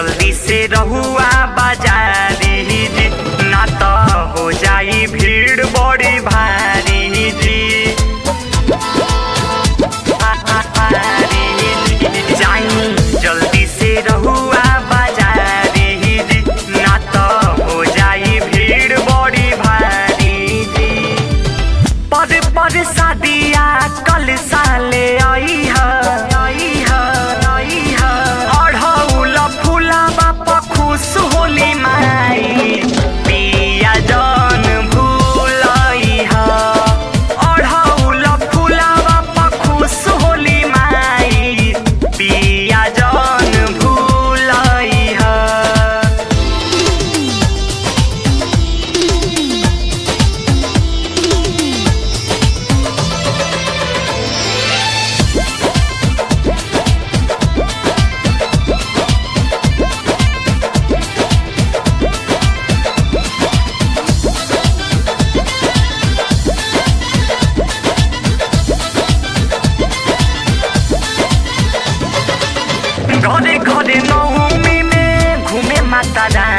जल्दी से रहुआ बाजारी जी ना तो हो जाई भीड़ बड़ी भारी जी जाई जल्दी से रहुआ बाजारी जी ना तो हो जाई भीड़ बड़ी भारी जी पर पर शादिया कल साले आई है आई है आई है अढ़ौल फूलावा पर खुश होली माई पिया जन भूलई है अढ़ौल फूलावा पर खुश होली माई पिया जन भूलई है घरे घरे नौमी में घूमे माता रानी